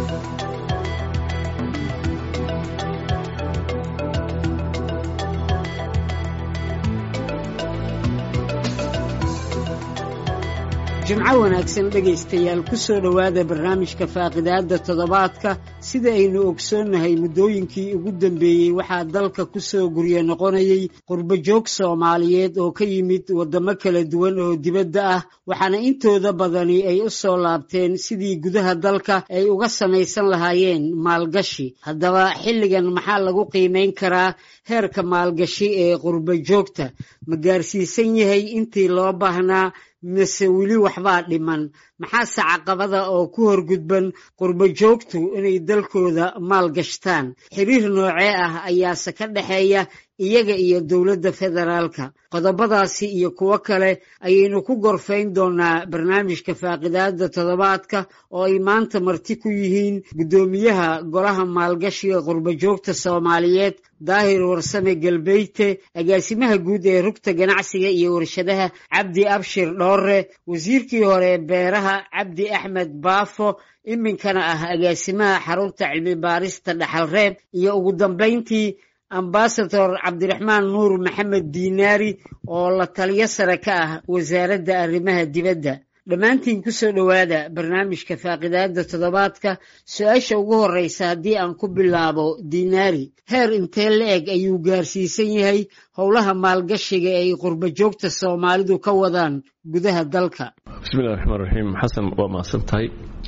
jimco wanaagsan dhegaystayaal ku soo dhowaada barnaamijka faaqidaadda toddobaadka sida aynu ogsoonnahay muddooyinkii ugu dambeeyey waxaa dalka ku soo gurye noqonayay qurbojoog soomaaliyeed oo ka yimid waddamo kala duwan oo dibadda ah waxaana intooda badani ay u soo laabteen sidii gudaha dalka ay uga samaysan lahaayeen maalgashi haddaba xilligan maxaa lagu qiimayn karaa heerka maalgashi ee qurbojoogta ma gaarsiisan yahay intii loo baahnaa mise weli waxbaa dhiman maxaase caqabada oo ku horgudban qurbojoogtu inay dalkooda maal gashtaan xiriir noocee ah ayaase ka dhexeeya iyaga iyo dowladda federaalka qodobadaasi iyo kuwo kale ayaynu ku gorfayn doonaa barnaamijka faaqidaadda toddobaadka oo ay maanta marti ku yihiin guddoomiyaha golaha maalgashiga qurbojoogta soomaaliyeed daahir warsame galbeyte agaasimaha guud ee rugta ganacsiga iyo warshadaha cabdi abshir dhoore wasiirkii hore beeraha cabdi axmed baafo iminkana ah agaasimaha xarunta cilmi baarista dhaxalreeb iyo ugu dambayntii ambasador cabdiraxmaan nuur maxamed diinaari oo la taliyo sare ka ah wasaaradda arrimaha dibadda dhammaantiin ku soo dhowaada barnaamijka faaqidaadda toddobaadka su-aasha ugu horreysa haddii aan ku bilaabo diinaari heer intee la eg ayuu gaarsiisan yahay howlaha maalgashiga ee ay qurbojoogta soomaalidu ka wadaan gudaha dalka bismillahi raxmaan raxiim xasan waa mahadsan tahay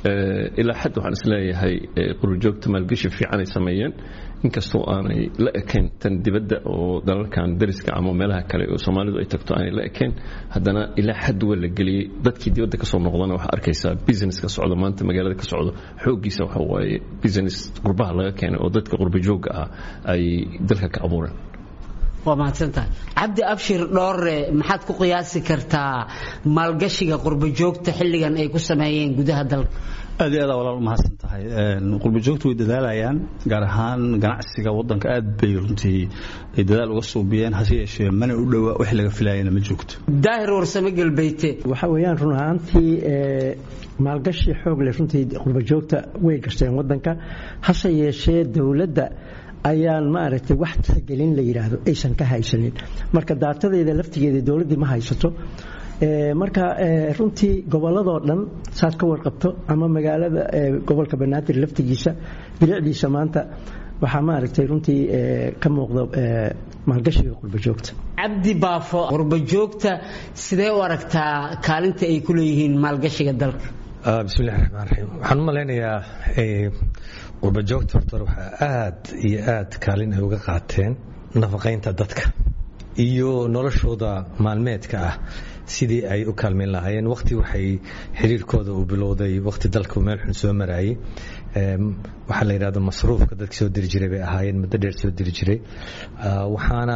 ilaa xad waxaan isleeyahay qurbojoogta maalgashi fiican ay sameeyeen inkastoo aanay la ekayn tan dibadda oo dalalkan dariska ama meelaha kale oo soomaalidu ay tagto aanay la ekayn haddana ilaa xad waa la geliyey dadkii dibadda ka soo noqdana waxaa arkaysaa business ka socdo maanta magaalada ka socdo xooggiisa waxa waaye business qurbaha laga keenay oo dadka qurbojoogga ah ay dalka ka abuureen waa mahadsantahay cabdi abshir dhoore maxaad ku qiyaasi kartaa maalgashiga qurbojoogta xilligan ay ku sameeyeen gudaha dalka aad iyo aad walaal umahadsan tahay qurbojoogtu way dadaalayaan gaar ahaan ganacsiga wadanka aad bay runtii ay dadaal uga suubiyeen hase yeeshee mana u dhowa wix laga filayana ma joogto daahir warsame galbeyte waxa weeyaan run ahaantii maalgashi xoog leh runtii qurbojoogta way gashteen wadanka hase yeeshee dowladda ayaan maaragtay wax tixgelin la yidhaahdo aysan ka haysanin marka daatadeeda laftigeeda dowladdii ma haysato marka runtii gobolladoo dhan saad ka warqabto ama magaalada gobolka banaadir laftigiisa bilicdiisa maanta waxaa maaragtay runtii ka muuqda maalgashiga qurbojoogta cabdi baafo qurbojoogta sidee u aragtaa kaalinta ay ku leeyihiin maalgashiga dalka bismillahi raxmaan raxiim waxaan u malaynayaa qurbojoogta horta waxaa aad iyo aad kaalin ay uga qaateen nafaqaynta dadka iyo noloshooda maalmeedka ah sidii ay u kaalmayn lahaayeen waqti waxay xiriirkooda uu bilowday waqti dalka meel xun soo maraayay waxaa la yidhahdo masruufka dadka soo diri jiray bay ahaayeen muddo dheer soo diri jiray waxaana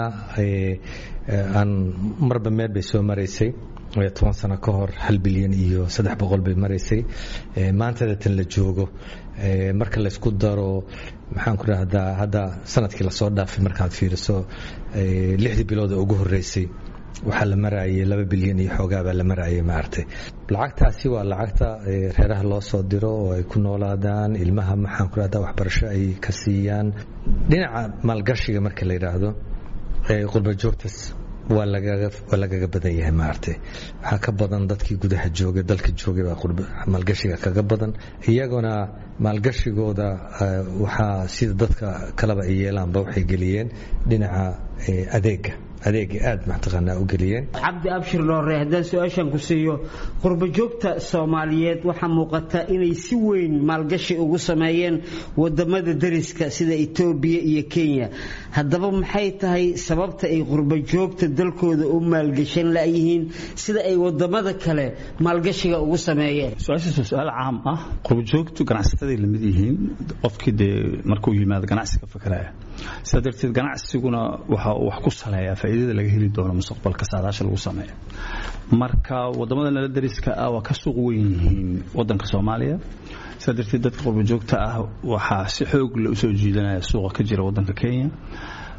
aan marba meel bay soo maraysay toban sano ka hor hal bilyan iyo saddex boqol bay maraysay maantada tan la joogo marka laysku daro maxaan ku rahdaa hadda sanadkii lasoo dhaafay markaad fiiriso lixdii bilood ee ugu horeysay waxaa la maraayay laba bilyan iyo xoogaa baa la maraayay maaragtay lacagtaasi waa lacagta reeraha loo soo diro oo ay ku noolaadaan ilmaha maxaan ku rahdaa waxbarasho ay ka siiyaan dhinaca maalgashiga marka la yidhaahdo qurbajoogtas waa lagaga badan yahay maaragtay waxaa ka badan dadkii gudaha joogay dalka joogay baa maalgashiga kaga badan iyaguna maalgashigooda waxaa sida dadka kaleba ay yeelaanba waxay geliyeen dhinaca adeega adeega aad mataqaanaa u geliyeen cabdi abshir dhoore haddaan su-aashan ku siiyo qurbojoogta soomaaliyeed waxaa muuqata inay si weyn maalgashi ugu sameeyeen wadamada dariska sida etoobiya iyo kenya haddaba maxay tahay sababta ay qurbojoogta dalkooda u maalgashan layihiin sida ay wadamada kale maalgashiga ugu sameeyeen su-aashaas waa su-aal caam ah qurbojoogtu ganacsataday lamid yihiin qofkii dee markuu yimaado ganacsiga fakaraya sidaa darteed ganacsiguna waxa uu wax ku saleeyaa faa'iidada laga heli doono mustaqbalka saadaasha lagu sameeyo marka wadamada nala dariska ah waa ka suuq weyn yihiin wadanka soomaaliya sidaa darteed dadka qurbojoogta ah waxaa si xoog le usoo jiidanaya suuqa ka jira wadanka kenya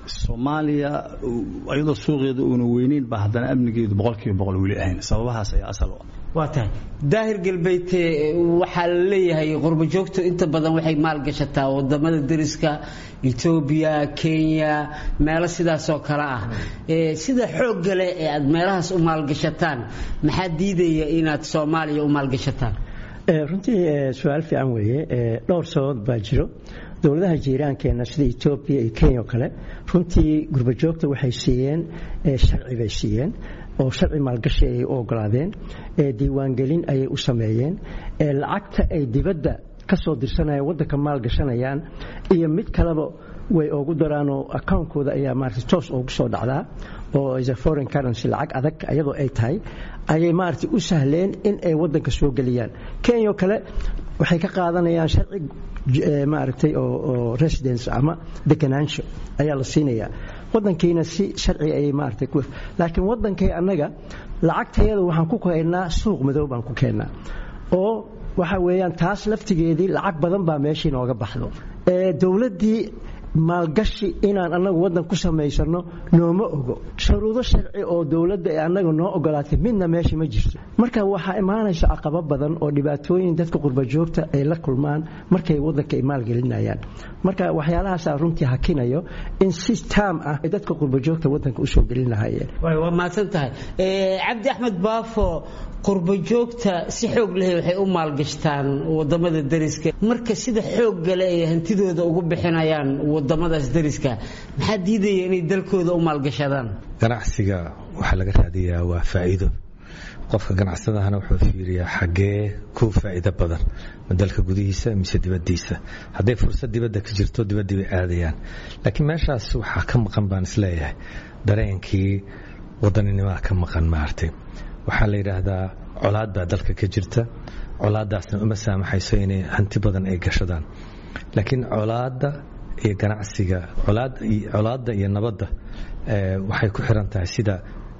soomaaliya iyadoo suuqeeda uuna weyneyn baa haddana amnigeedu boqolkiiba boqol weli ahayn sababahaas ayaa asal u ah waa tahay daahir galbeydte waxaa la leeyahay qurbajoogtu inta badan waxay maalgashataa wadamada deriska etoobiya kenya meelo sidaasoo kale ah sida xoogga leh ee aad meelahaas u maalgashataan maxaa diidaya inaad soomaaliya u maalgashataan runtii su-aal fiican weeye dhowr sababood baa jiro dowladaha jiiraankeenna sida etoobiya iyo kenya oo kale runtii gurbajoogta waxay siiyeen sharci bay siiyeen oo sharci maalgashi ayay u ogolaadeen diiwaangelin ayay u sameeyeen lacagta ay dibadda ka soo dirsanayaan waddanka maalgashanayaan iyo mid kaleba way oogu daraanoo akawnkooda ayaa maarata toos oogu soo dhacdaa oo is a foreign currency lacag adag iyadoo ay tahay ayay maarata u sahleen in ay waddanka soo geliyaan kenya oo kale waxay ka qaadanayaan sharci maaragtay oo residence ama deganaansho ayaa la siinayaa wadankiina si sharci ayay maaragtay ku laakiin wadankay annaga lacagtayada waxaan ku keennaa suuq madow baan ku keennaa oo waxa weeyaan taas laftigeedii lacag badan baa meeshii nooga baxdo dowladdii maalgashi inaan annagu waddan ku samaysano nooma ogo shuruudo sharci oo dowladda ee annaga noo ogolaatay midna meesha ma jirto marka waxaa imaanaysa caqabo badan oo dhibaatooyin dadka qurbajoogta ay la kulmaan markay waddanka ay maalgelinayaan marka waxyaalahaasaa runtii hakinayo in si taam ah ay dadka qurbajoogta waddanka usoo gelin lahaayeen waa mahadsan tahay cabdi axmed baafo qurbajoogta si xoog leh waxay u maalgashtaan wadamada deriska marka sida xoogga leh ay hantidooda ugu bixinayaan wadamadaas deriska maxaa diidaya inay dalkooda u maalgashadaan ganacsiga waxaa laga raadiyaa waa faa'iido qofka ganacsadahana wuxuu fiiriyaa xaggee ku faa'iido badan ma dalka gudihiisa mise dibaddiisa hadday fursad dibadda ka jirto dibaddii bay aadayaan laakiin meeshaas waxaa ka maqan baan isleeyahay dareenkii wadaninimada ka maqan maartay waxaa la yidhaahdaa colaad baa dalka ka jirta colaaddaasna uma saamaxayso inay hanti badan ay gashadaan laakiin colaadda iyo ganacsiga colaadda iyo nabadda waxay ku xiran tahay sida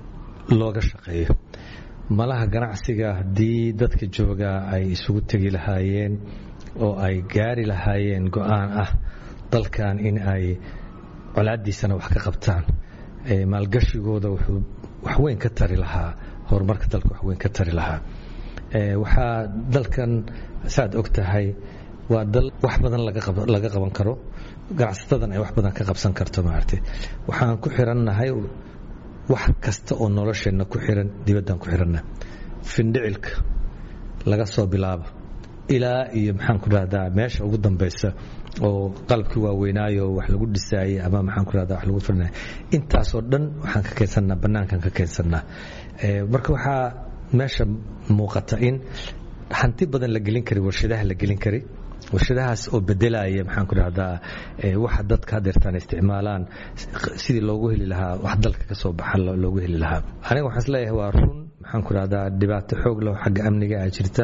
looga shaqeeyo malaha ganacsiga haddii dadka joogaa ay isugu tegi lahaayeen oo ay gaari lahaayeen go-aan ah dalkan in ay colaaddiisana wax ka qabtaan maalgashigooda wuxuu waxweyn ka tari lahaa horumarka dalka waxweyn ka tari lahaa waxaa dalkan saaad og tahay waa dal wax badan laga qaban karo ganacsatadan ay wax badan ka qabsan karto maaragtay waxaan ku xirannahay wax kasta oo nolosheenna ku xiran dibaddaan ku xiranna findhicilka laga soo bilaabo ilaa iyo maxaan ku rahdaa meesha ugu dambaysa oo qalabkii waaweynaayo wax lagu dhisaayey ama maxaan ku rahdaa wax lagu firinaya intaasoo dhan waxaan ka keensannaa bannaankan ka keensannaa marka waxaa meesha muuqata in hanti badan la gelin kari warshadaha la gelin kari warshadahaas oo bedelaya maxaan ku dhahdaa waxa dadka hadeertaan isticmaalaan sidii loogu heli lahaa wax dalka ka soo baxa loogu heli lahaa aniga waxaan isleeyahay waa run maxaan ku dhahdaa dhibaato xoog leh xagga amniga ah jirta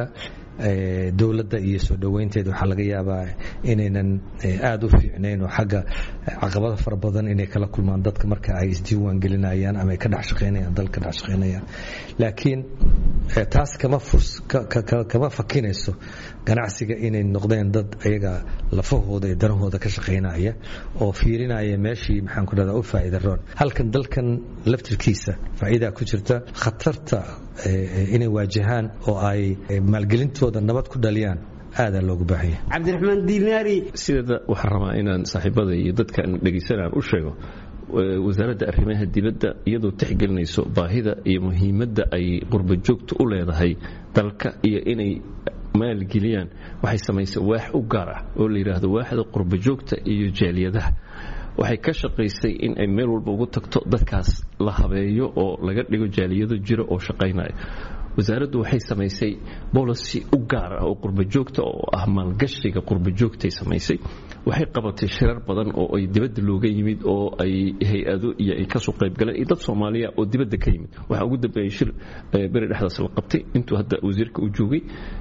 dowladda iyo soo dhoweynteeda waxaa laga yaabaa inaynan aada u fiicnayn oo xagga caqabado fara badan inay kala kulmaan dadka marka ay isdiiwaan gelinayaan ama ay ka dhex shaqaynayaan dalka ka dhex shaqaynayaan laakiin taas kama furs kama fakinayso ganacsiga inay noqdeen dad ayaga lafahooda iyo danahooda ka shaqaynaya oo fiirinaya meeshii maxaan ku dhahdaa u faa'iida roon halkan dalkan laftirkiisa faa'iidaa ku jirta khatarta inay waajahaan oo ay maalgelintooda nabad ku dhaliyaan aadaa loogu baahanya cabdiraxmaan diinaari sideeda waxaan rabaa inaan saaxiibada iyo dadkaan dhegaysanaan u sheego wasaaradda arrimaha dibadda iyadoo tixgelinayso baahida iyo muhiimadda ay qurbajoogta u leedahay dalka iyo inay maalgeliyaan waxay samaysay waax u gaar ah oo la yidhaahdo waaxda qurbajoogta iyo jaaliyadaha waxay ka shaqaysay in ay meel walba ugu tagto dadkaas la habeeyo oo laga dhigo jaaliyado jiro oo shaqaynaya wasaaraddu waxay samaysay bolicy u gaar ah oo qurbajoogta oo ah maalgashiga qurbajoogtay samaysay waxay qabatay shirar badan oo ay dibadda looga yimid oo ay hay-ado iyo ay kasoo qaybgaleen iyo dad soomaaliya oo dibadda ka yimid waxaa ugu dambeeyey shir beri dhexdaas la qabtay intuu hadda wasiirka u joogay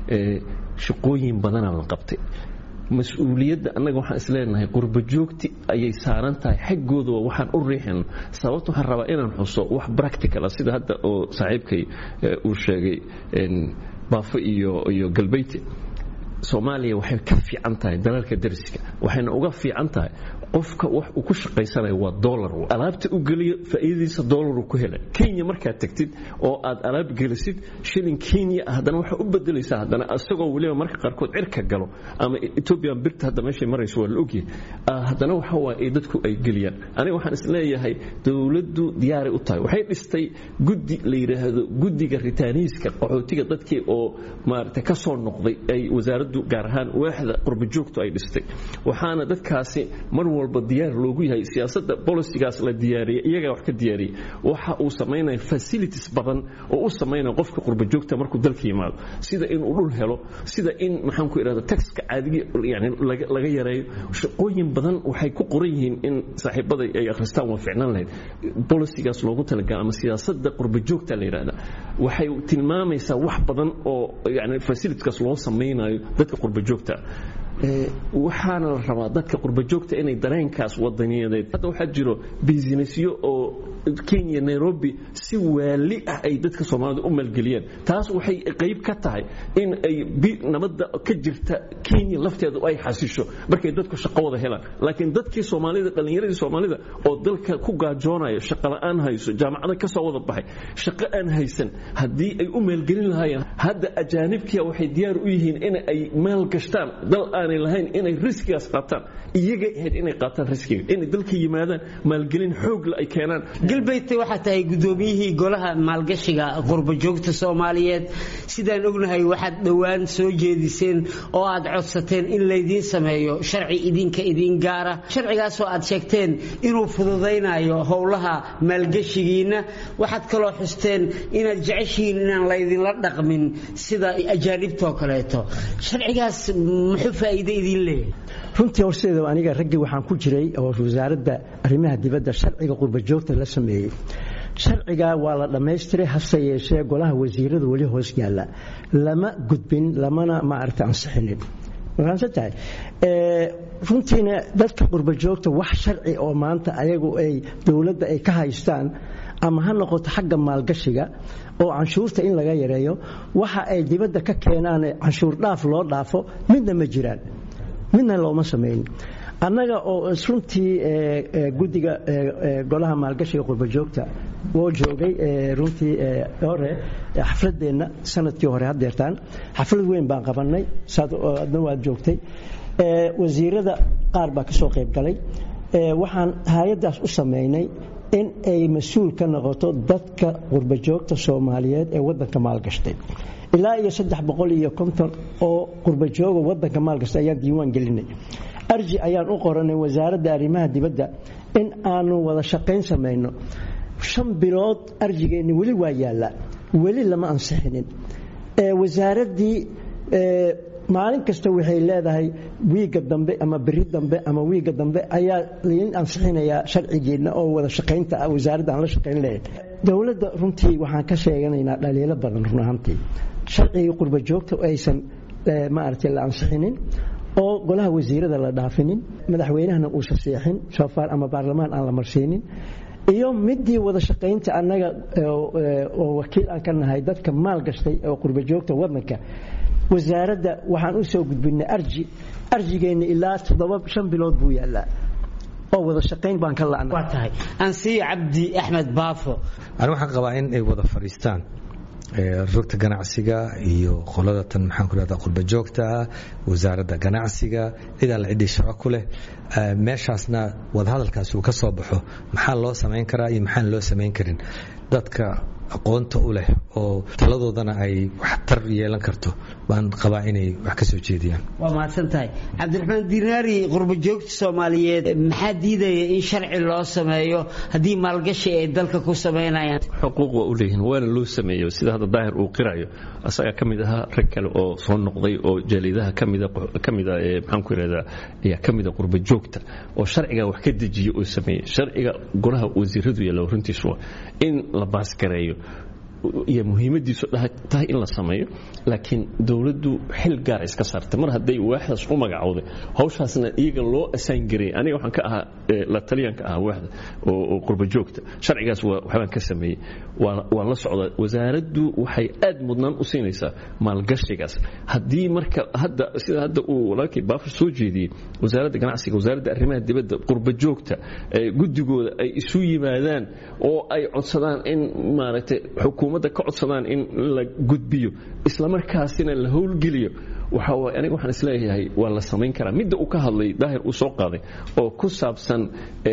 shaqooyin badanaa la qabtay mas-uuliyadda annaga waxaan isleenahay qurbajoogti ayay saaran tahay xaggooda waxaan u riixin sababta waxaan rabaa inaan xuso wax practical ah sida hadda oo saaxiibkay uu sheegay baafo iyo iyo galbeyte soomaaliya waxay ka fiican tahay dalalka dariska waxayna uga fiican tahay qofka wax uu ku shaqaysanayo waa dolar alaabta u geliyo faa'iidadiisa dolaru ku helay kenya markaad tagtid oo aad alaab gelisid shilin kenya haddana waxaa u bedelaysaa haddana isagoo weliba marka qaarkood cirka galo ama ethoobian birta hadda meeshay marayso waa la ogyahay haddana waxa waaye dadku ay geliyaan aniga waxaan is leeyahay dowladdu diyaaray u tahay waxay dhistay guddi la yidhaahdo guddiga ritaaniiska qaxootiga dadkii oo maaragtay ka soo noqday ay wasaaraddu gaar ahaan waaxda qurbajoogtu ay dhistay waxaana dadkaasi mar walba diyaar loogu yahay siyaasadda bolisigaas la diyaariyay iyagaa wax ka diyaariyay waxa uu samaynaya facilities badan oo u samaynaya qofka qurbajoogta markuu dalka yimaado sida inuu dhul helo sida in maxaan ku idhahda taxka caadigi yani laga yareeyo shaqooyin badan waxay ku qoran yihiin in saaxiibada ay akhristaan waa ficnaan lahayd bolisigaas loogu talagala ama siyaasadda qurbajoogta la yidhahda waxay tilmaamaysaa wax badan oo yani facilitieskaas loo samaynayo dadka qurbajoogta waxaana la rabaa dadka qurbajoogta inay dareenkaas wadaniyadeed hadda waxaa jiro bisinessyo oo kenya nairobi si waali ah ay dadka soomaalida u maalgeliyeen taas waxay qayb ka tahay in ay nabadda ka jirta kenya lafteedu ay xasisho markay dadku shaqo wada helaan laakiin dadkii soomaalida dhallinyaradii soomaalida oo dalka ku gaajoonayo shaqola'aan hayso jaamacada ka soo wada baxay shaqo aan haysan haddii ay u maalgelin lahaayeen hadda ajaanibkia waxay diyaar u yihiin in ay maal gashtaan dal aanay lahayn inay riskigaas qaataan iyaga ahayd inay qaataan riskiga inay dalka yimaadaan maalgelin xoogla ay keenaan galbeydte waxaa tahay guddoomiyihii golaha maalgashiga qurbajoogta soomaaliyeed sidaan ognahay waxaad dhowaan soo jeediseen oo aad codsateen in laydiin sameeyo sharci idinka idin gaara sharcigaasoo aad sheegteen inuu fududaynayo howlaha maalgashigiinna waxaad kaloo xusteen inaad jeceshihiin inaan laydinla dhaqmin sida ajaanibtoo kaleeto sharcigaas muxuu faa'iide idin leeyahay runtii horseeda aniga raggii waxaan ku jiray oo wasaaradda arrimaha dibadda sharciga qurbajoogta la sameeyey sharciga waa la dhammaystiray hase yeeshee golaha wasiirada weli hoos yaalla lama gudbin lamana maaragta ansixinin tahay runtiina dadka qurbajoogta wax sharci oo maanta ayagu ay dowladda ay ka haystaan ama ha noqoto xagga maalgashiga oo canshuurta in laga yareeyo waxa ay dibadda ka keenaan canshuur dhaaf loo dhaafo midna ma jiraan midna looma samayn annaga oo runtii guddiga golaha maalgashiga qurbajoogta woo joogay runtii hore xafladeenna sanadkii hore hadeertaan xaflad weyn baan qabanay adna waad joogtay wasiirada qaar baa ka soo qayb galay waxaan hay-addaas u samaynay in ay mas-uul ka noqoto dadka qurbajoogta soomaaliyeed ee wadanka maalgashtay ilaa iyo saddex boqol iyo konton oo qurbajooga wadanka maalgashtay ayaan diiwaan gelinay arji ayaan u qoranay wasaaradda arrimaha dibadda in aanu wada shaqayn samayno shan bilood arjigeenni weli waa yaallaa weli lama ansixinin wasaaraddii maalin kasta waxay leedahay wiiga dambe ama beri dambe ama wiiga dambe ayaa lain ansixinayaa sharcigeenna oo wada shaqaynta ah wasaaradda aan la shaqayn lahayn dowladda runtii waxaan ka sheeganaynaa dhaliilo badan run ahaantii sharcigii qurba joogta aysan maaragtay la ansixinin oo golaha wasiirada la dhaafinin madaxweynahana uusan seexin shoofaar ama baarlamaan aan la marsiinin iyo midii wada shaqaynta annaga oo wakiil aan ka nahay dadka maal gashtay oo qurbajoogta wadanka wasaaradda waxaan u soo gudbinay arji arjigeenna ilaa toddoba shan bilood buu yaallaa oo wada shaqayn baan ka la'nay waa tahay ansiyo cabdi axmed baafo ani waxaan qabaa in ay wada fadhiistaan rugta ganacsiga iyo qolada tan maxaan ku rahdaa qurba joogta ah wasaaradda ganacsiga cid alla ciddii shaqo ku leh meeshaasna wadahadalkaasi uu ka soo baxo maxaa loo samayn karaa iyo maxaan loo samayn karin dadka aqoonta u leh oo taladoodana ay waxtar yeelan karto baan qabaa inay wax ka soo jeediyaan waa mahadsan tahay cabdiraxmaan dinaari qurbajoogta soomaaliyeed maxaa diidaya in sharci loo sameeyo haddii maalgashi ay dalka ku samaynayaan xuquuq waa u leeyihin waana loo sameeyo sida hadda daahir uu qirayo asagaa ka mid ahaa rag kale oo soo noqday oo jaalidaha kamida kamida ee maxaan ku irahdaa ayaa ka mida qurba joogta oo sharciga wax ka dejiya oo sameeyey sharciga golaha wasiiradu yeelo runtiisu waa in la baasgareeyo iyo muhiimadiisu tahay in la sameeyo laakiin dowladdu xil gaara iska saartay mar hadday waaxdaas u magacowday hawshaasna iyaga loo asaan gareeyay aniga waxaan ka ahaa la taliyanka ahaa waaxda oo qurba joogta sharcigaas waxbaan ka sameeyey waan la socdaa wasaaraddu waxay aad mudnaan u siinaysaa maalgashigaas haddii marka hadda sida hadda uu walaalkii baafur soo jeediyey wasaaradda ganacsiga wasaaradda arrimaha dibadda qurba joogta guddigooda ay isu yimaadaan oo ay codsadaan in maaragtay xukuumadda ka codsadaan in la gudbiyo islamarkaasina la howlgeliyo waxa waay aniga waxaan isleeyahay waa la samayn karaa midda uu ka hadlay daahir uu soo qaaday oo ku saabsan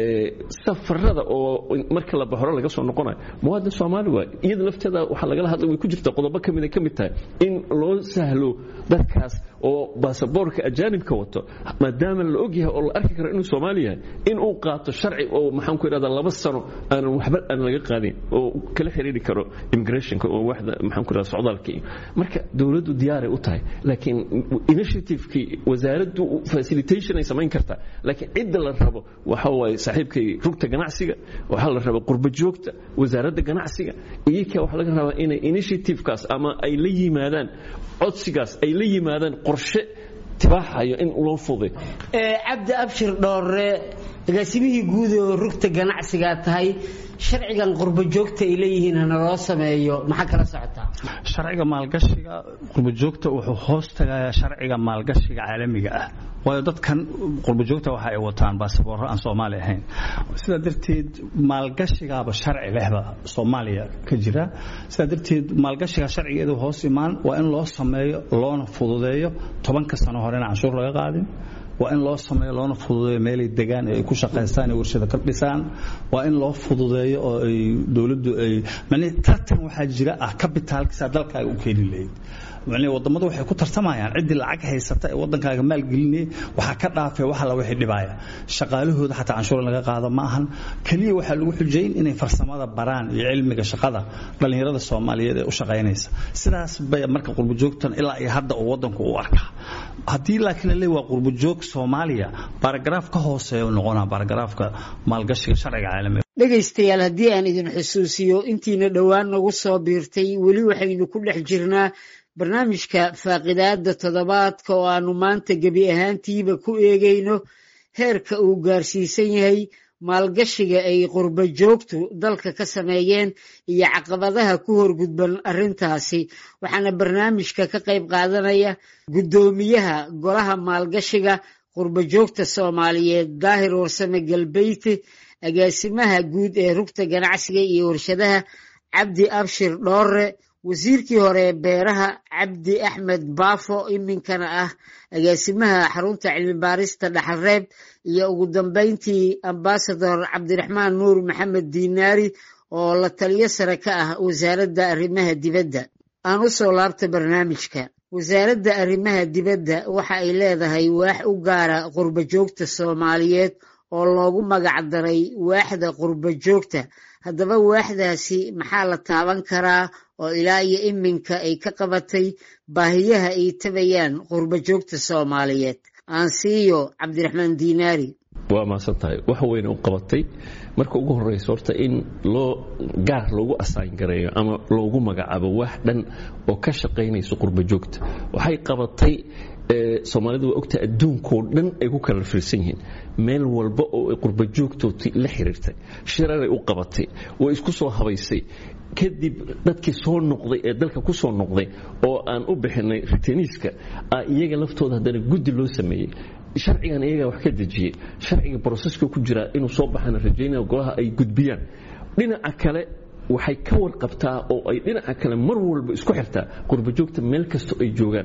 safarada oo marka la baxoro laga soo noqonayo muwaadin soomaali waay iyada lafteeda waxaa lagala hadlay way ku jirta qodobo ka mida ka mid tahay in loo sahlo dadkaas oo baasaboorka ajaanibka wato maadaama la ogyahay oo la arki karo inuu soomaali yahay in uu qaato sharci oo maxaan ku idhahdaa laba sano aanan waxba aan laga qaadin oo kala xiriiri karo immigrationka oo waxda maxaan ku idhahdaa socdaalka iyo marka dowladdu diyaaray u tahay laakiin initiativekii wasaaraddu facilitation ay samayn kartaa laakiin cidda la rabo waxa waaye saaxiibkay rugta ganacsiga waxaa la raba qurba joogta wasaaradda ganacsiga iyaka waxaa laga rabaa inay initiativekaas ama ay la yimaadaan codsigaas ay la yimaadaan qorshe tibaaxayo in loo fuday cabdi abshir dhoore agaasimihii guud oo rugta ganacsigaa tahay sharcigan qurba joogta ay leeyihiin hana loo sameeyo maxaa kala socotaa sharciga maalgashiga qurbajoogta wuxuu hoos tagayaa sharciga maalgashiga caalamiga ah waayo dadkan qurbajoogta waxa ay wataan baasaboorro aan soomaali ahayn sidaa darteed maalgashigaaba sharci lehba soomaaliya ka jira sidaa darteed maalgashiga sharcigeedu hoos imaan waa in loo sameeyo loona fududeeyo tobanka sano hore in canshuur laga qaadin waa in loo sameeyo loona fududeeyo meelay degaan ee ay ku shaqaystaan ee warshada ka dhisaan waa in loo fududeeyo oo ay dowladdu ay macnii tartan waxaa jira ah kabitaalkiisa dalkaaga u keeni lahayd macnii wadamadu waxay ku tartamayaan ciddii lacag haysata ee waddankaaga maalgelinaya waxaa ka dhaafay wax alla wixii dhibaaya shaqaalahooda xataa canshuur laga qaado ma ahan keliya waxaa lagu xujayn inay farsamada baraan iyo cilmiga shaqada dhallinyarada soomaaliyeed ee u shaqaynaysa sidaas bay marka qurbajoogtan ilaa iyo hadda uu waddanku u arkaa haddii laakiin la leeyahay waa qurbajoog soomaaliya baaragaraaf ka hooseeya u noqonaa baaragaraafka maalgashiga sharciga caalamiga dhegaystayaal haddii aan idin xusuusiyo intiina dhowaan nagu soo biirtay weli waxaynu ku dhex jirnaa barnaamijka faaqidaadda toddobaadka oo aanu maanta gebi ahaantiiba ku eegayno heerka uu gaarsiisan yahay maalgashiga ay qurba joogtu dalka ka sameeyeen iyo caqabadaha ku horgudban arrintaasi waxaana barnaamijka ka qayb qaadanaya guddoomiyaha golaha maalgashiga qurba joogta soomaaliyeed daahir warsame galbeyti agaasimaha guud ee rugta ganacsiga iyo warshadaha cabdi abshir dhoore wasiirkii hore ee beeraha cabdi axmed baafo iminkana ah agaasimaha xarunta cilmi baarista dhaxalreeb iyo ugu dambeyntii ambasador cabdiraxmaan nuur maxamed diinaari oo la taliyo sare ka ah wasaaradda arrimaha dibadda aan u soo laabta barnaamijka wasaaradda arrimaha dibadda waxa ay leedahay waax u gaara qurba joogta soomaaliyeed oo loogu magac daray waaxda qurba joogta haddaba waaxdaasi maxaa la taaban karaa oo ilaa iyo iminka ay ka qabatay baahiyaha ay tabayaan qurba joogta soomaaliyeed aansiiyo cabdiraxmaan diinaari waa maasan tahay wax weyna u qabatay marka ugu horraysa horta in loo gaar loogu asaan gareeyo ama loogu magacaabo wax dhan oo ka shaqaynayso qurba joogta waxay qabatay soomaalidu waa ogtahay adduunkoo dhan ay ku kala firsan yihiin meel walba oo ay qurba joogtooti la xiriirtay shiraray u qabatay way isku soo habaysay kadib dadkii soo noqday ee dalka ku soo noqday oo aan u bixinay ritaniiska iyaga laftooda haddana guddi loo sameeyey sharcigan iyagaa wax ka dejiyey sharciga broseska ku jiraa inuu soo baxana rajaynaya golaha ay gudbiyaan dhinaca kale waxay ka warqabtaa oo ay dhinaca kale mar walba isku xirtaa qurbajoogta meel kastoo ay joogaan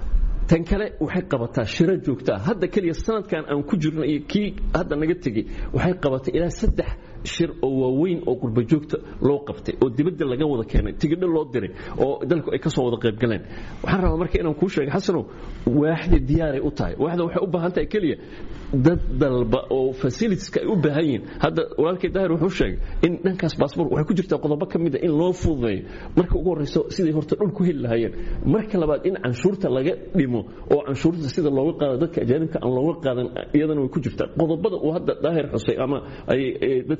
tan kale waxay qabataa shiro joogtaa hadda keliya sanadkan aan ku jirno iyo kii hadda naga tegey waxay qabatay ilaa saddex shir oo waaweyn oo qurbajoogta loo qabtay oo dibadda laga wada keenay tigidho loo diray oo dalku ay ka soo wada qaybgaleen waxaan rabaa marka inaan kuu sheegay xasanow waaxda diyaaray u tahay waaxda waxay u baahan tahay keliya dad dalba oo facilitieska ay u baahan yihiin hadda walaalkay daahir wuxuu sheegay in dhankaas baasboor waxay ku jirtaa qodobo ka mida in loo fududeeyo marka ugu horreyso siday horta dhul ku heli lahaayeen marka labaad in canshuurta laga dhimo oo canshuurta sida looga qaado dadka ajaanibka aan looga qaadan iyadana way ku jirtaa qodobada uu hadda daahir xusay ama ay dadka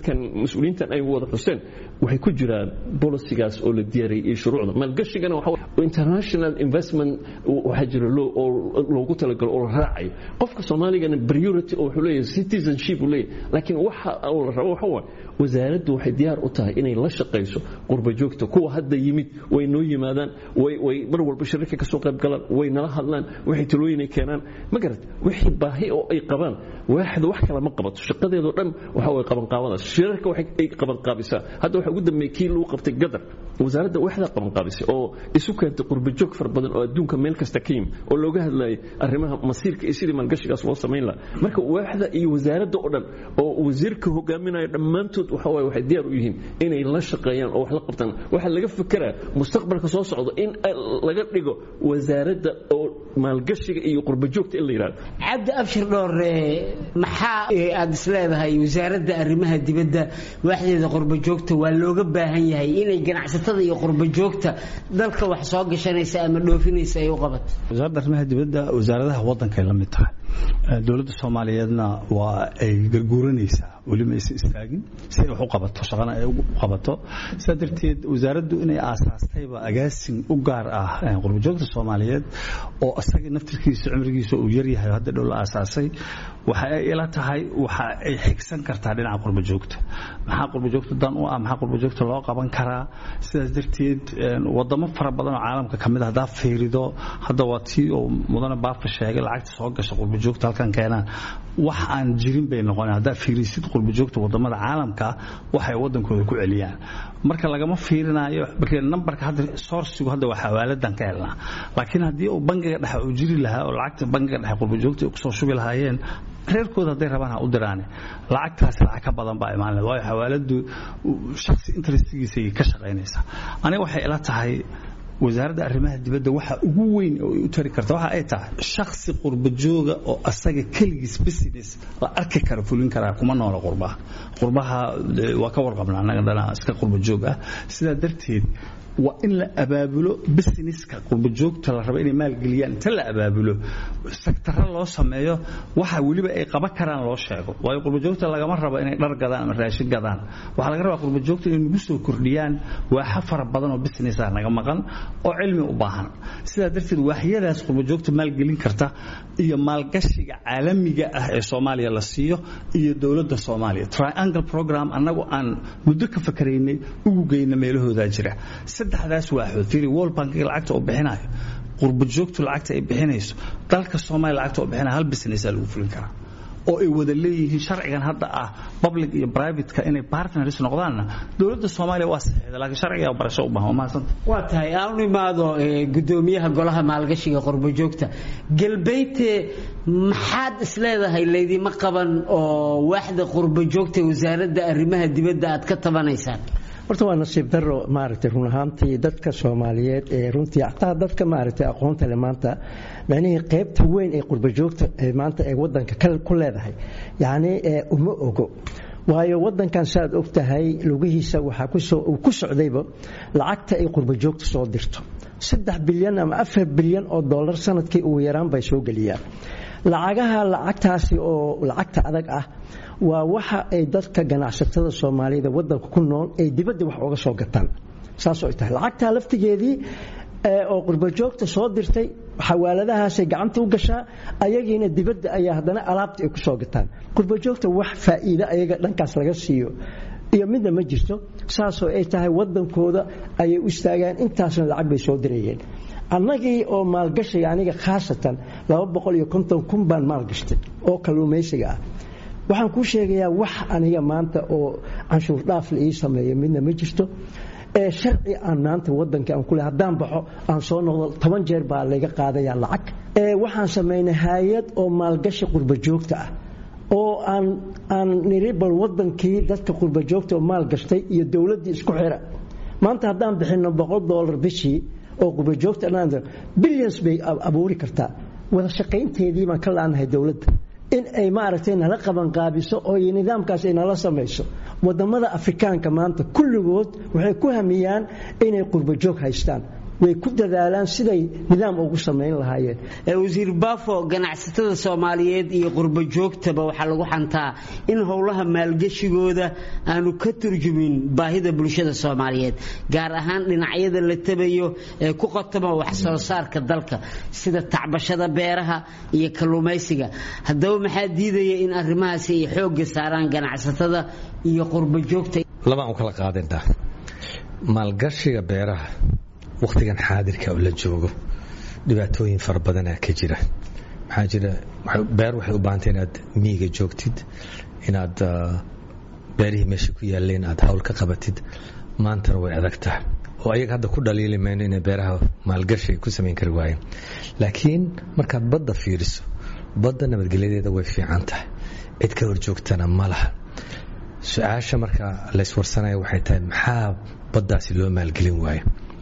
nimankan mas-uuliyiintan ay wada xuseen waxay ku jiraan bolisigaas oo la diyaariyay iyo shuruucda maalgashigana international investment waxaa jira oo loogu talagalo oo la raacayo qofka soomaaligana priority oo wuxuu leeyahay citizenship uu leeyahay laakiin waxa uu la rabo waxa waaye wasaaraddu waxay diyaar u tahay inay la shaqayso qurba joogta kuwa hadda yimid way noo yimaadaan way mar walba shirarka ka soo qayb galaan way nala hadlaan waxay talooyin ay keenaan ma garat wixii baahi oo ay qabaan waaxda wax kale ma qabato shaqadeedoo dhan waxa way qabanqaabadaas shirarka waxay ay qabanqaabisaa hadda waxa ugu dambeeyey kii lagu qabtay gadar wasaaradda waxdaa qabanqaabisay oo isu keentay qurba joog fara badan oo adduunka meel kasta ka yimid oo looga hadlayay arrimaha masiirka iyo sidii maalgashigaas loo samayn lahaa marka waaxda iyo wasaaradda oo dhan oo wasiirka hogaaminaya dhammaantood waxa waaye waxay diyaar u yihiin inay la shaqeeyaan oo wax la qabtaan waxaa laga fekeraa mustaqbalka soo socda in laga dhigo wasaaradda oo maalgashiga iyo qurba joogta in la yidhahdo cabdi abshir dhoore maxaa aad isleedahay wasaaradda arrimaha dibadda waaxdeeda qurba joogta waa looga baahan yahay inay ganacsatada iyo qurba joogta dalka wax soo gashanaysa ama dhoofinaysa ay u qabato wasaaradda arrimaha dibadda wasaaradaha waddankay la mid tahay dowladda soomaaliyeedna waa ay garguuranaysaa weliba aysan istaagin si ay wax u qabato shaqana ay u qabato sidaa darteed wasaaraddu inay aasaastayba agaasin u gaar ah qurbajoogta soomaaliyeed oo isaga naftirkiisa cumrigiisa uu yaryahay hadda dhow la aasaasay waxa ay ila tahay waxa ay xigsan kartaa dhinaca qurbajoogta maxaa qurbajoogta dan u ah maxaa qurbajoogta loo qaban karaa sidaas darteed wadamo fara badan oo caalamka ka mid ah haddaa fiirido hadda waa tii oo mudane baafa sheegay lacagta soo gasha qurbajoogta halkan keenaan wax aan jirin bay noqoneen haddaa fiirisid qurbajoogta wadamada caalamka waxay wadankooda ku celiyaan marka lagama fiirinayo nambarka hadda sourcigu hadda waa xawaaladan ka helnaa laakiin haddii uu bangiga dhexe uu jiri lahaa oo lacagta bangiga dhexe qurbajoogta ay kusoo shubi lahaayeen reerkooda hadday rabaan ha u diraane lacagtaasi lacag ka badan baa imaan waayo xawaaladu shaksi interestigiisay ka shaqaynaysaa aniga waxay ila tahay wasaaradda arrimaha dibadda waxa ugu weyn oo ay u tari karta waxa ay tahay shaksi qurbajooga oo asaga keligiis business la arki kara fulin karaa kuma noola qurbaha qurbaha waa ka warqabna annaga dhana iska qurbajoog ah sidaa darteed waa in la abaabulo businesska qurbajoogta la rabo inay maalgeliyaan inta la abaabulo sektaro loo sameeyo waxa weliba ay qaban karaan loo sheego waayo qurbajoogta lagama rabo inay dhar gadaan ama raashin gadaan waxaa laga rabaa qurbajoogta inay nagu soo kordhiyaan waaxa fara badan oo business ah naga maqan oo cilmi u baahan sidaa darteed waaxyadaas qurbajoogta maalgelin karta iyo maalgashiga caalamiga ah ee soomaaliya la siiyo iyo dowladda soomaaliya triangle program annagu aan muddo ka fakaraynay ugu geyna meelahoodaa jira saddexdaas waaxood fiiri world bankiga lacagta uu bixinayo qurbajoogtu lacagta ay bixinayso dalka soomaaliya lacagta uu bixinayo hal businessaa lagu fulin karaa oo ay wada leeyihiin sharcigan hadda ah public iyo privateka inay partners noqdaanna dowladda soomaaliya waa saxiixda laakiin sharciga barasho u baahan waa mahadsanta waa tahay aan u imaado gudoomiyaha golaha maalgashiga qurbajoogta galbeydte maxaad isleedahay laydima qaban oo waaxda qurbajoogta wasaaradda arrimaha dibadda aad ka tabanaysaan horta waa nasiib daro maaragtay run ahaantii dadka soomaaliyeed ee runtii xataa dadka maaragtay aqoonta le maanta macnihii qaybta weyn ee qurbajoogta ee maanta ee wadanka ku leedahay yacni uma ogo waayo wadankan saaad og tahay lugihiisa waxaa kusoo uu ku socdayba lacagta ay qurbajoogta soo dirto saddex bilyan ama afar bilyan oo dollar sanadkii ugu yaraan bay soo geliyaan lacagaha lacagtaasi oo lacagta adag ah waa waxa ay dadka ganacsatada soomaalida wadanka ku nool ay dibadda wax uga soo gataan saasoo ay tahay lacagtaa laftigeedii oo qurbajoogta soo dirtay xawaaladahaasay gacanta u gashaa ayagiina dibadda ayaa haddana alaabta ay ku soo gataan qurbajoogta wax faa'iide ayaga dhankaas laga siiyo iyo midna ma jirto saasoo ay tahay wadankooda ayay u istaagaan intaasna lacag bay soo dirayeen annagii oo maalgashiga aniga khaasatan kun baan maalgashtay oo kalluumaysiga ah waxaan kuu sheegayaa wax aniga maanta oo canshuur dhaaf la ii sameeyo midna ma jirto ee sharci aan maanta wadanka aan kule haddaan baxo aan soo noqdo toban jeer baa layga qaadaya lacag ee waxaan samaynay hay-ad oo maalgashi qurbajoogta ah oo aan aan niri bal wadankii dadka qurbajoogta oo maalgashtay iyo dowladdii isku xira maanta haddaan bixino boqol dollar bishii oo qurbajoogta billions bay abuuri kartaa wada shaqaynteedii baan ka laanahay dowladda in ay maaragtay nala qabanqaabiso oo nidaamkaas ay nala samayso wadamada afrikaanka maanta kulligood waxay ku hamiyaan inay qurbajoog haystaan way ku dadaalaan siday nidaam ugu samayn lahaayeen wasiir baafo ganacsatada soomaaliyeed iyo qurbo joogtaba waxaa lagu xantaa in howlaha maalgeshigooda aanu ka turjumin baahida bulshada soomaaliyeed gaar ahaan dhinacyada la tabayo ee ku qotoma wax soo saarka dalka sida tacbashada beeraha iyo kalluumaysiga haddaba maxaa diidaya in arrimahaasi ay xoogga saaraan ganacsatada iyo qurbo joogta labaan u kala qaadinaa maalgashiga beeraha wakhtigan xaadirka oo la joogo dhibaatooyin fara badanaa ka jira maxaa jira beer waxay u baahantay inaad miyiga joogtid inaad beerihii meesha ku yaaleen aad hawl ka qabatid maantana way adag tahay oo ayaga hadda ku dhaliili mayno inay beeraha maalgashi ku samayn kari waayeen laakiin markaad badda fiiriso badda nabadgelyadeeda way fiican tahay cid ka horjoogtana ma laha su-aasha marka layswarsanaya waxay tahay maxaa baddaasi loo maalgelin waayo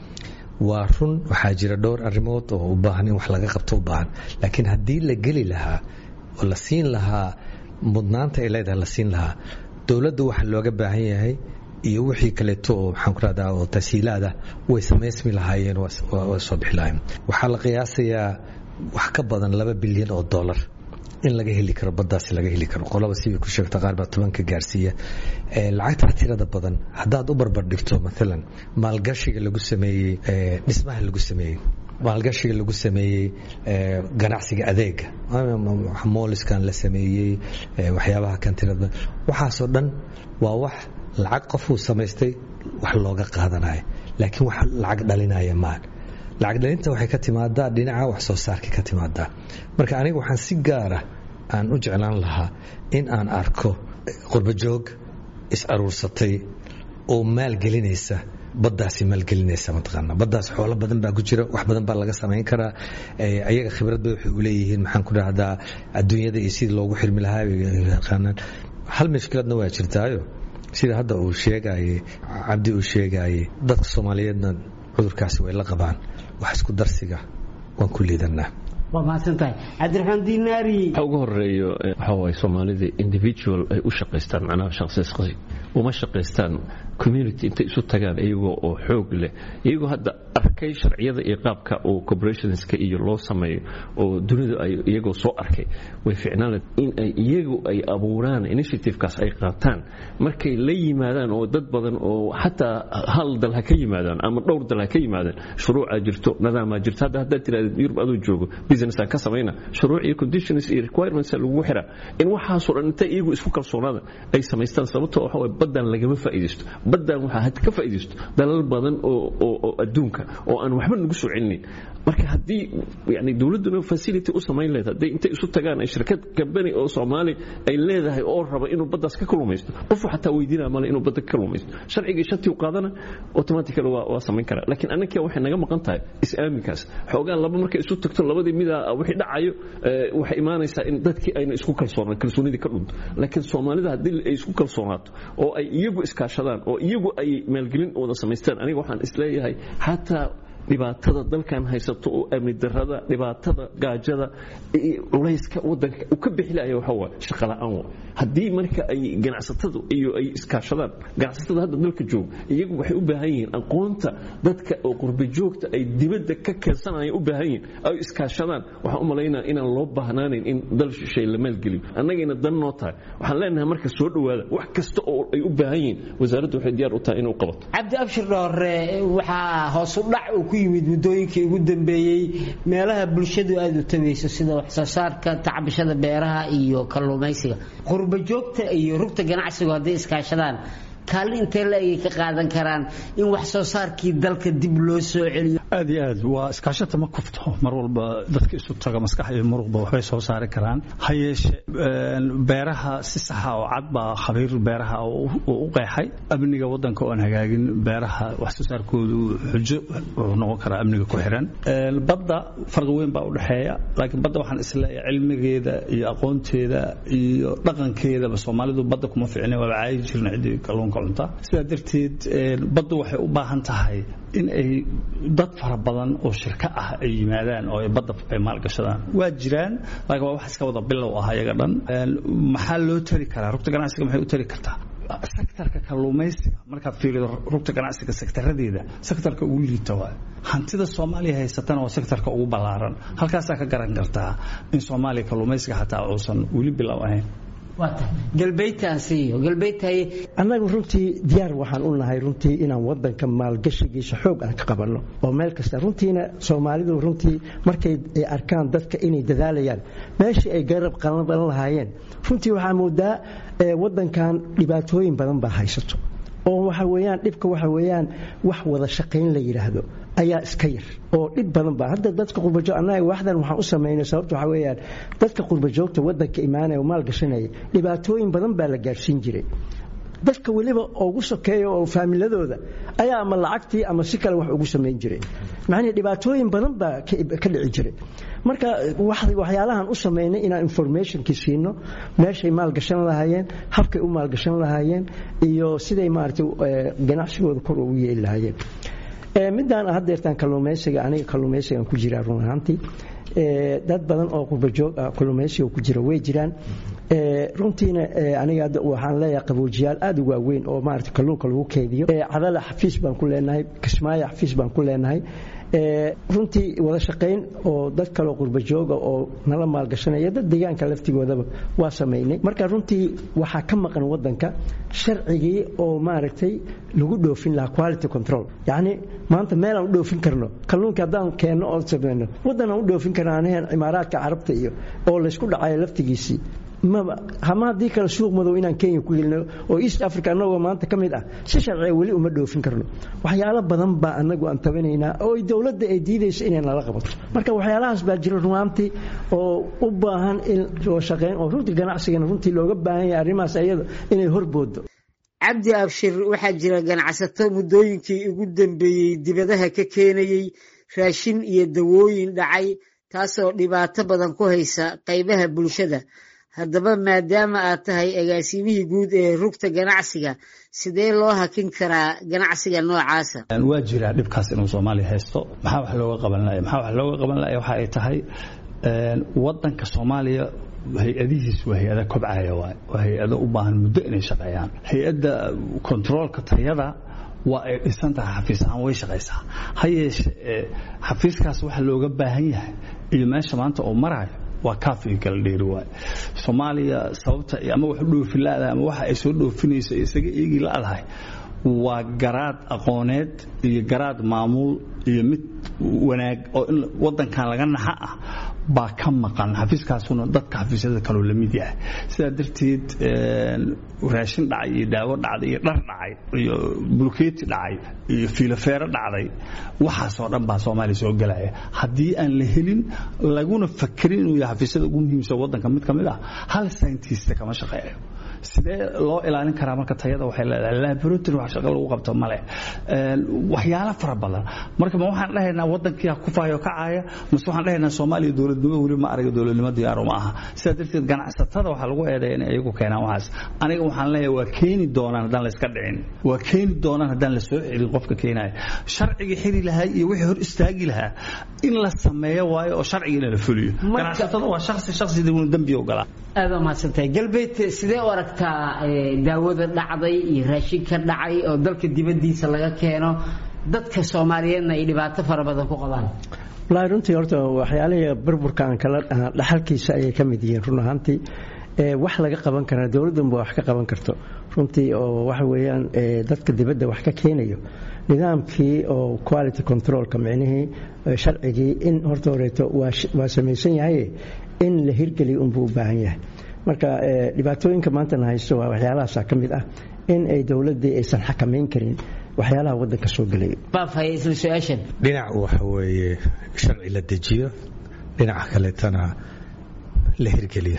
waa run waxaa jira dhowr arrimood oo u baahan in wax laga qabto u baahan laakiin haddii la geli lahaa oo la siin lahaa mudnaanta ay leedahay la siin lahaa dowladda waxa looga baahan yahay iyo wixii kaleeto oo maxaan ku rahdaa oo tasiilaada way samaysmi lahaayeen waa soo bixi lahaayeen waxaa la qiyaasayaa wax ka badan laba bilyan oo dollar in laga heli karo baddaasi laga heli karo qolaba sibay ku sheegta qaar baa tobanka gaarsiiya lacagtaa tirada badan haddaad u barbar dhigto maalan maalgashiga lagu sameeyey dhismaha lagu sameeyey maalgashiga lagu sameeyey ganacsiga adeega mooliskan la sameeyey waxyaabaha kan tirada waxaasoo dhan waa wax lacag qofuu samaystay wax looga qaadanayo laakiin wax lacag dhalinaya maan lacag dhalinta waxay ka timaadaa dhinaca wax soo saarka ka timaadaa marka aniga waxaan si gaara aan u jeclaan lahaa in aan arko qurbajoog is aruursatay oo maalgelinaysa baddaasi maalgelinaysa mataqaana baddaas xoolo badan baa ku jira wax badan baa laga samayn karaa ayaga khibrad bay waxay u leeyihiin maxaan ku dhahdaa adduunyada iyo sidii loogu xirmi lahaa yaqaanaan hal mashkiladna waa jirtaayo sida hadda uu sheegayey cabdi uu sheegayey dadka soomaaliyeedna cudurkaasi way la qabaan wax isku darsiga waan ku liidanaa waa mahadsantahay cabdiraxmaan dinaari waxa ugu horeeyo waxa waaye soomaalida individual ay u shaqaystaan macnaha shaqsiisqasi uma shaqaystaan community intay isu tagaan iyagoo oo xoog leh iyagoo hadda arkay sharciyada iyo qaabka oo corporationska iyo loo sameeyo oo dunidu ay iyagoo soo arkay way ficnaan in ay iyagu ay abuuraan initiativekaas ay qaataan markay la yimaadaan oo dad badan oo xataa hal dal ha ka yimaadaan ama dhowr dal ha ka yimaadaan shuruucaa jirto nadaamaa jirto hadda haddaad tirahdid yurub aduu joogo business aan ka samayna shuruuc iyo conditions iyo requirements lagu xiraa in waxaasoo dhan intay iyagu isku kalsoonaada ay samaystaan sababtoo waxa waye baddan lagama faa'iidaysto baddan waxaa had ka faa'iidaysto dalal badan oo oo adduunka oo aan waxba nagu soo celinayn marka haddii yani dowladduna facility u samayn leed hadday intay isu tagaan ay shirkad kambani oo soomaali ay leedahay oo raba inuu baddaas ka kalumaysto qofu xataa weydiinaya male inuu badda ka kalumaysto sharcigii shantii u qaadana automatically waa waa samayn karaa laakiin annaga waxay naga maqan tahay is-aaminkaas xoogaa laba markay isu tagto labadii mida wixii dhacayo waxay imaanaysaa in dadkii ayna isku kalsoonaan kalsoonidii ka dhunto laakiin soomaalida haddii ay isku kalsoonaato oo ay iyagu iskaashadaan oo iyagu ay maalgelin wada samaystaan aniga waxaan isleeyahay xataa dhibaatada dalkan haysato oo amni darada dhibaatada gaajada culayska wadanka uu ka bixilaya waxa waa shaqo la'aan waa haddii marka ay ganacsatadu iyo ay iskaashadaan ganacsatada hadda dalka jooga iyagu waxay u baahan yihiin aqoonta dadka oo qurba joogta ay dibadda ka keensanaya u baahan yihiin ay iskaashadaan waxaan u malaynaa inaan loo baahnaanayn in dal shishay la maalgeliyo annagayna dan noo tahay waxaan leenahay marka soo dhowaada wax kasta oo ay u baahan yihiin wasaaraddu waxay diyaar u tahay inuu qabato cabdi abshir dhoore waxaa hoos u dhac uu ku yimid muddooyinkii ugu dambeeyey meelaha bulshadu aada u tabayso sida waxsoo saarka tacbashada beeraha iyo kalluumaysiga qurba joogta iyo rugta ganacsigu hadday iskaashadaan kaalin intee la egay ka qaadan karaan in wax soo saarkii dalka dib loo soo celiyo aad iyo aad waa iskaashata ma kufto mar walba dadka isu taga maskax iyo muruqba waxbay soo saari karaan ha yeeshe beeraha si saxa oo cad baa khabiir beeraha u qeexay amniga wadanka oo aan hagaagin beeraha wax soo saarkoodu xujo wuxuu noqon karaa amniga ku xiran badda farqi weyn baa u dhexeeya laakiin badda waxaan isleeyahay cilmigeeda iyo aqoonteeda iyo dhaqankeedaba soomaalidu badda kuma ficna waaba caayi jirna ciddii kalluunka sidaa darteed baddu waxay u baahan tahay in ay dad fara badan oo shirko ah ay yimaadaan oo ay badda ay maalgashadaan waa jiraan laakiin waa wax iska wada bilow ah ayaga dhan maxaa loo tari karaa rugta ganacsiga maxay u tari kartaa sektarka kalluumaysiga markaad fiirido rugta ganacsiga sektaradeeda sektarka ugu liita waa hantida soomaaliya haysatana waa sektarka ugu ballaaran halkaasaa ka garan kartaa in soomaaliya kalluumaysiga xataa uusan weli bilow ahayn annagu runtii diyaar waxaan u nahay runtii inaan wadanka maalgashigiisa xoog aan ka qabanno oo meel kasta runtiina soomaalidu runtii markay arkaan dadka inay dadaalayaan meeshii ay garab qalan lahaayeen runtii waxaa moodaa wadankan dhibaatooyin badan baa haysato oo waxa weyaan dhibka waxa weyaan wax wada shaqayn la yidhaahdo ayaa iska yar oo dhib badan ba hadda dadka qurbajoog annaga waxdan waxaan u samaynay sababta waxa weyaan dadka qurbajoogta wadanka imaanaya oo maal gashanaya dhibaatooyin badan baa la gaadhsiin jiray dadka weliba ugu sokeeya oo faamiladooda ayaa ama lacagtii ama si kale wax ugu samayn jiray macnii dhibaatooyin badan baa ka dhici jiray marka waxyaalahan u samaynay inaan informationkii siino meeshay maalgashan lahaayeen habkay u maalgashan lahaayeen iyo siday maaragtay ganacsigooda kor ugu yeeli lahaayeen midaan haddeertaan kalluumaysiga aniga kalluumaysigan ku jiraa run ahaantii dad badan oo qurbajoog ah kalluumaysiga ku jira way jiraan runtiina aniga waxaan leeyahay qaboojiyaal aad u waaweyn oo maarata kalluunka lagu keydiyo cadala xafiis baan ku leenahay kismaayo xafiis baan ku leenahay runtii wada shaqayn oo dad kaleo qurbajooga oo nala maalgashanaya dad deegaanka laftigoodaba waa samaynay marka runtii waxaa ka maqan wadanka sharcigii oo maaragtay lagu dhoofin lahaa quality control yacni maanta meel aan u dhoofin karno kalluunka haddaan keenno oo samayno waddan aan u dhoofin karno anahan imaaraadka carabta iyo oo laysku dhacayo laftigiisii maba hama haddii kale suuq madow inaan kenya ku gelino oo east africa annagoo maanta ka mid ah si sharciga weli uma dhoofin karno waxyaalo badan baa anagu aan tabanaynaa oo dowladda ay diidayso inay nala qabato marka waxyaalahaas baa jira runaantii oo u baahan in loo shaqeyn oo runtii ganacsigana runtii looga baahan yahay arrimahaas ayada inay horboodo cabdi abshir waxaa jira ganacsato muddooyinkii ugu dambeeyey dibadaha ka keenayey raashin iyo dawooyin dhacay taasoo dhibaato badan ku haysa qaybaha bulshada haddaba maadaama aad tahay agaasimihii guud ee rugta ganacsiga sidee loo hakin karaa ganacsiga noocaasa waa jiraa dhibkaas inuu soomaaliya haysto maxaa wax looga qaban laya maxaa wax looga qaban laya waxa ay tahay wadanka soomaaliya hay-adihiis waa hay-ada kobcaya waay waa hay-ado u baahan muddo inay shaqeeyaan hay-adda kontaroolka tayada waa ay dhisan tahay xafiis ahaan way shaqaysaa ha yeeshe xafiiskaas waxa looga baahan yahay iyo meesha maanta oo maraayo waa kaafiga kala dheeri waay soomaaliya sababta ama wax u dhoofi la-dahay ama waxa ay soo dhoofinayso isaga eegi la-dahay waa garaad aqooneed iyo garaad maamuul iyo mid wanaag oo in wadankan laga naxa ah baa ka maqan xafiiskaasuna dadka xafiisyada kaloo la mid yahay sidaa darteed raashin dhacay iyo daawo dhacday iyo dhar dhacay iyo bulkeeti dhacay iyo fiilofeero dhacday waxaasoo dhan baa soomaaliya soo gelaya haddii aan la helin laguna fakerin inuu yahay xafiisyada ugu muhiimsan wadanka mid ka mid ah hal scientist kama shaqeeyo sidee loo ilaalin karaa marka tayada waxay leedahay laboratory wax shaqo lagu qabto male waxyaalo fara badan marka ma waxaan dhahaynaa wadankii ku faayo kacaya mase waxaan dhahaynaa soomaaliya dowladnimo weli ma araga dowladnimo diyaaro ma aha sidaa darteed ganacsatada waxaa lagu eedeeya inay iyagu keenaan waxaas aniga waxaan leeyahay waa keeni doonaan haddaan la iska dhicin waa keeni doonaan haddaan la soo celin qofka keenaya sharcigii xiri lahaa iyo wixii hor istaagi lahaa in la sameeyo waayo oo sharcigiina la fuliyo ganacsatada waa shaksi shaksida unu dembi ogolaa aad waa mahadsantahay galbeed sidee u aragtaa daawada dhacday iyo raashinka dhacay oo dalka dibaddiisa laga keeno dadka soomaaliyeedna ay dhibaato fara badan ku qabaan wallaahi runtii horta waxyaalihii burburka aan kala dhaxalkiisa ayay ka mid yihiin run ahaantii wax laga qaban karaa dowladdanba wax ka qaban karto runtii oo waxa weeyaan dadka dibadda wax ka keenayo nidaamkii oo quality controlka micnihii sharcigii in horta horeeto waa samaysan yahay in la hirgeliyo unbuu u baahan yahay marka dhibaatooyinka maantana haysto waa waxyaalahaasa ka mid ah in ay dowladdii aysan xakamayn karin waxyaalaha wadanka soo gelaya dhinac waxa weeye sharci la dejiyo dhinaca kaleetana la hirgeliyo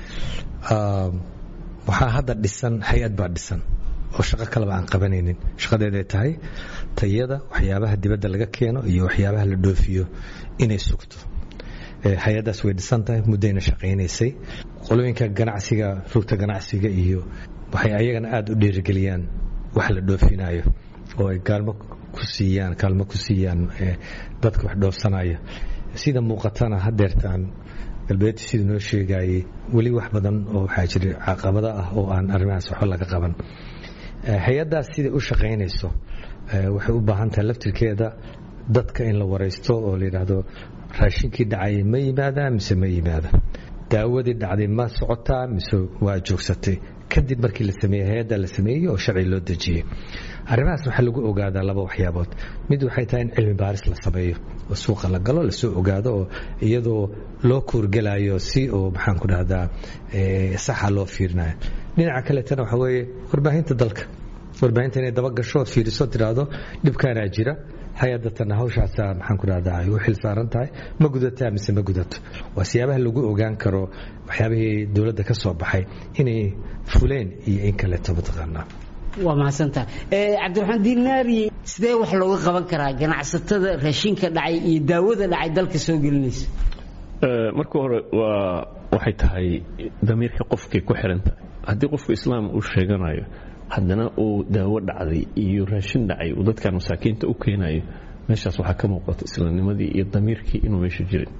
waxaa hadda dhisan hay-ad baa dhisan oo shaqo kaleba aan qabanaynin shaqadeeday tahay tayada waxyaabaha dibadda laga keeno iyo waxyaabaha la dhoofiyo inay sugto hay-addaas way dhisan tahay muddayna shaqaynaysay qolooyinka ganacsiga rugta ganacsiga iyo waxay ayagana aada u dhiirigeliyaan wax la dhoofinayo oo ay gaalmo ku siiyaan kaalmo ku siiyaan dadka wax dhoofsanaya sida muuqatana hadeertaan galbeed siduu noo sheegayey weli wax badan oo waxaa jira caqabado ah oo aan arrimahaas waxba laga qaban hay-addaas siday u shaqaynayso waxay u baahan tahay laftirkeeda dadka in la waraysto oo la yidhaahdo raashinkii dhacayay ma yimaadaa mise ma yimaada daawadii dhacday ma socotaa mise waa joogsatay kadib markii la sameeyey hay-adda la sameeyey oo sharci loo dejiyey arrimahaas waxaa lagu ogaadaa laba waxyaabood mid waxay tahay in cilmi baaris la sameeyo oo suuqa la galo lasoo ogaado oo iyadoo loo kuurgelayo si oo maxaan ku dhahdaa saxa loo fiirinayo dhinaca kaleetana waxaa weeye warbaahinta dalka warbaahinta inay daba gasho ood fiiriso tiraahdo dhibkaanaa jira hay-adatana hawshaasa maxaan ku dhahdaa ay u xil saaran tahay ma gudataa mise ma gudato waa siyaabaha lagu ogaan karo waxyaabihii dowladda ka soo baxay inay fuleen iyo in kaleeto mataqaanaa waa mahadsantaha cabdiraxmaan dinaari sidee wax looga qaban karaa ganacsatada raashinka dhacay iyo daawada dhacay dalka soo gelinaysa marka hore waa waxay tahay damiirka qofkay ku xiran tahay haddii qofku islaam uu sheeganayo haddana uu daawo dhacday iyo raashin dhacay uu dadkan masaakiinta u keenayo meeshaas waxaa ka muuqata islaamnimadii iyo damiirkii inuu meesha jirin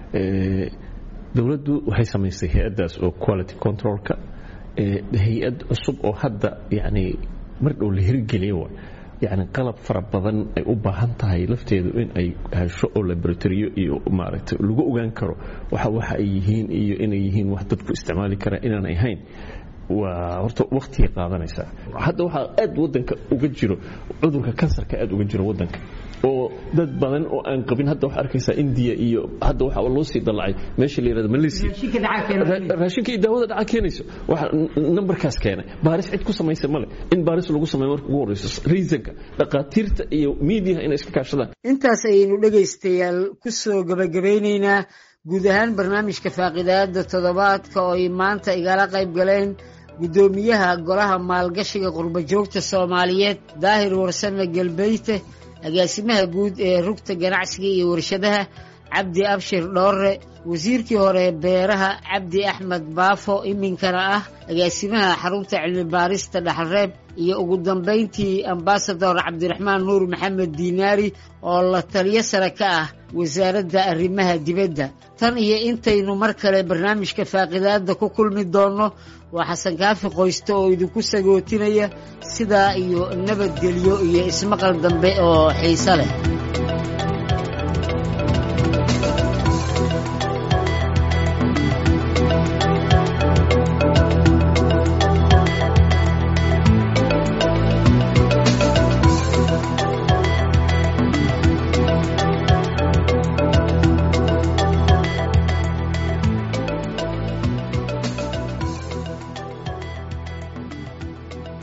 dowladdu waxay samaysay hay-addaas oo quality controlka hay-ad cusub oo hadda yani mar dhow la hirgeliya wa yani qalab fara badan ay u baahan tahay lafteedu in ay hesho oo laboratoriyo iyo maaragtay lagu ogaan karo waxa waxa ay yihiin iyo inay yihiin wax dadku isticmaali karaa inaan ahayn waa horta waktigay qaadanaysaa hadda waxaa aad wadanka uga jiro cudurka kansarka aad uga jiro wadanka oo dad badan oo aan qabin hadda waxaa arkaysaa indiya iyo hadda waxa loo sii dallacay meesha la yirahdo malaysia raashinka iyo daawada dhaca keenayso waxa numberkaas keenay baaris cid ku samaysa male in baaris lagu sameeyo marka ugu horeyso reasonka dhaqaatiirta iyo miidiyaha inay iska kaashadaan intaas ayaynu dhegaystayaal ku soo gabagabeynaynaa guud ahaan barnaamijka faaqidaada toddobaadka oo ay maanta igala qayb galeen guddoomiyaha golaha maalgashiga qurbajoogta soomaaliyeed daahir warsame galbeyte agaasimaha guud ee rugta ganacsiga iyo warshadaha cabdi abshir dhoorre wasiirkii hore beeraha cabdi axmed baafo iminkana ah agaasimaha xarunta cilmi baarista dhaxalreeb iyo ugu dambayntii ambasador cabdiraxmaan nuur maxamed diinaari oo la taliyo sare ka ah wasaaradda arrimaha dibadda tan iyo intaynu mar kale barnaamijka faaqidaadda ku kulmi doonno waa xasan kaafi qoyste oo idinku sagootinaya sidaa iyo nabadgelyo iyo ismaqal dambe oo xiise leh